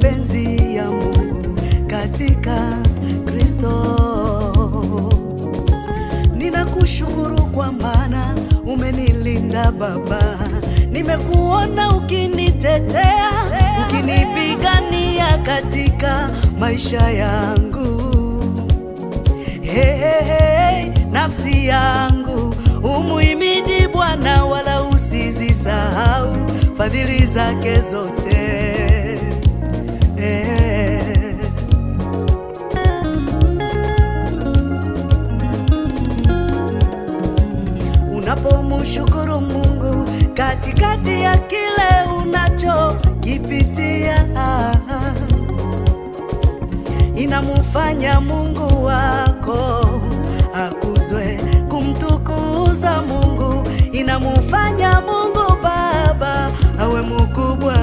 mapenzi ya Mungu katika Kristo. Ninakushukuru kwa maana umenilinda Baba, nimekuona ukinitetea, ukinipigania katika maisha yangu. Hey, hey, hey, nafsi yangu umuhimidi Bwana, wala usizisahau fadhili zake zote. Hey. Unapomshukuru Mungu katikati ya kile unachokipitia, inamufanya Mungu wako akuzwe. Kumtukuza Mungu inamufanya Mungu Baba awe mkubwa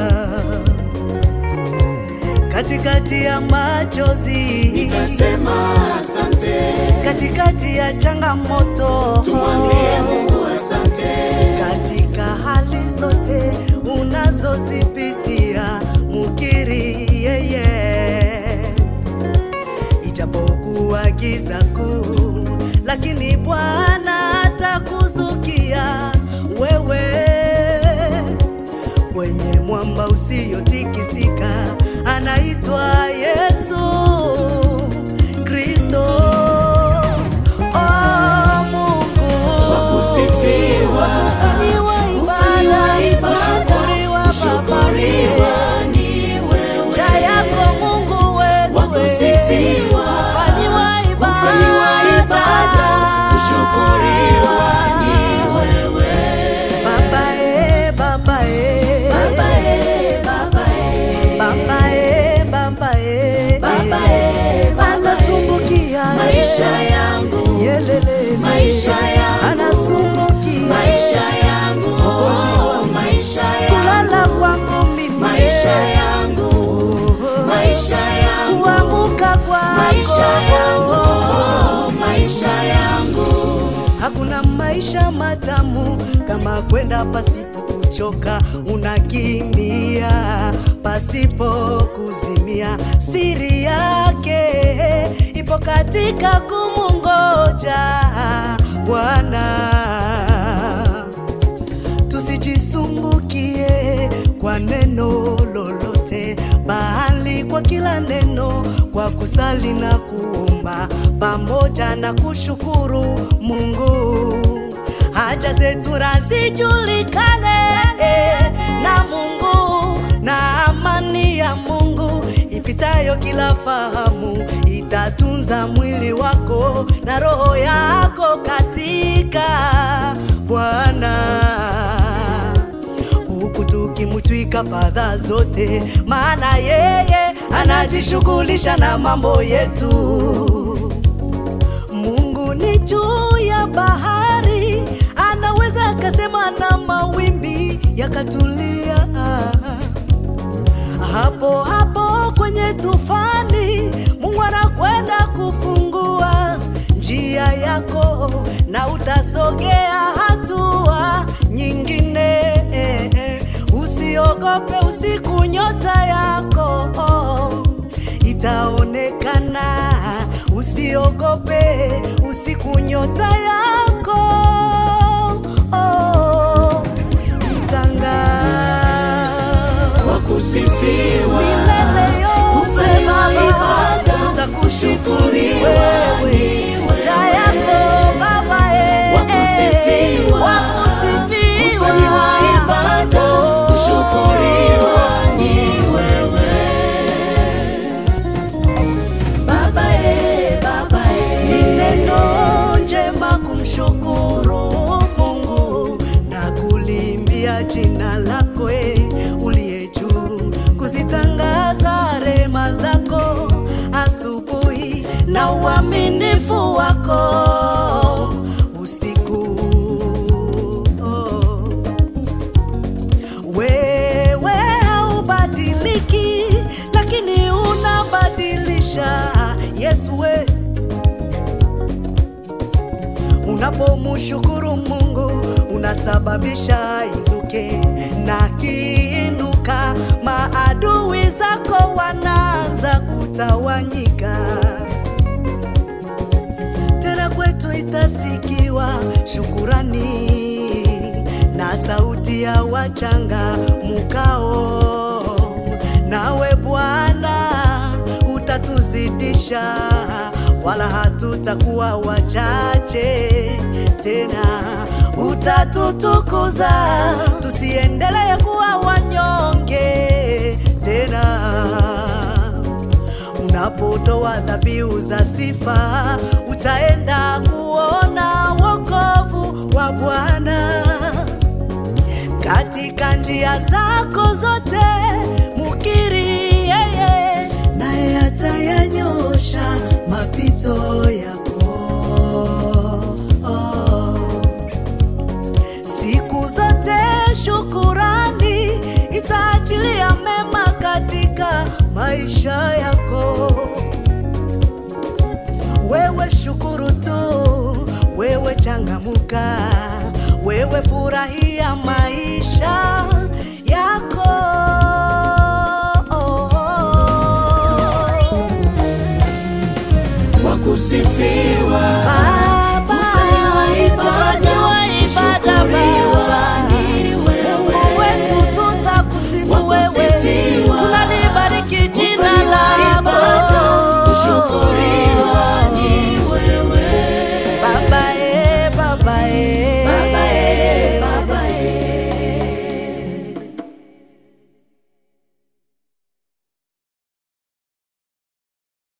katikati ya machozi, Nitasema asante, katikati ya changamoto, tumwambie Mungu asante. katika hali zote unazozipitia, mukiri yeye, ijapokuwa giza kuu, lakini Bwana atakuzukia wewe kwenye mwamba usiotikisika, anaitwa Yesu Kristo. Oh, Mungu Wakusifiwa, Kufanyiwa kufanyiwa ibada, ibada, kushukuriwa kushukuriwa Baba. ni wewe. Njia yako Mungu wetu, Wakusifiwa, kufanyiwa kufanyiwa ibada, kushukuriwa ni wewe. Baba e, Baba e, Baba e, Baba e, Baba e, Baba e, Baba e, Baba e. anasumbukia maisha yangu, Yelele, maisha yangu, anasumbukia maisha yangu, maisha yangu, kulala kwangu mimi, maisha yangu, maisha yangu, kuamuka kwako, maisha yangu, maisha yangu. Hakuna maisha matamu kama kwenda pasipo kuchoka, unakimbia pasipo kuzimia. Siri yake ipo katika kumungoja Bwana tusijisumbukie kwa neno lolote, bali kwa kila neno, kwa kusali na kuomba pamoja na kushukuru Mungu, haja zetu nazijulikane na Mungu, na amani ya Mungu ipitayo kila fahamu itatunza mwili wako na roho yako katika Bwana huku tukimtwika fadhaa zote, maana yeye anajishughulisha na mambo yetu. Mungu ni juu ya bahari, anaweza akasema na mawimbi yakatulia hapo hapo kwenye tufani. Mungu anakwenda kufungua njia yako na utasogea hatua nyingine. Usiogope usiku, nyota yako itaonekana. Usiogope usiku, nyota yako itang'aa. Wakusifiwa, Milele yote kufanyiwa Baba, ibada, tutakushukuru kushukuriwa wewe. ni wewe. Njia yako Baba, eh, Wakusifiwa, wakusifiwa. kufanyiwa ibada, Oh. kushukuriwa ni wewe. Baba e, Baba e. Ni neno njema kumshukuru Mungu na kulimbia jina lako e, uliye juu, kuzitangaza rema zako asubuhi na uaminifu wako usiku. Oh. Wewe haubadiliki, lakini unabadilisha. Yesu we Unapomshukuru Mungu unasababisha inuke, na kiinuka maadui zako itasikiwa shukurani na sauti ya wachanga mukao, nawe Bwana utatuzidisha, wala hatutakuwa wachache tena, utatutukuza tusiendelee kuwa wanyonge tena unapotoa dhabihu za sifa, utaenda kuona wokovu wa Bwana katika njia zako zote, mukiri yeye, naye atayanyosha mapito yako. Siku zote shukurani itaachilia mema katika maisha yako. Wewe shukuru tu, wewe changamuka, wewe furahia maisha yako. Wakusifiwa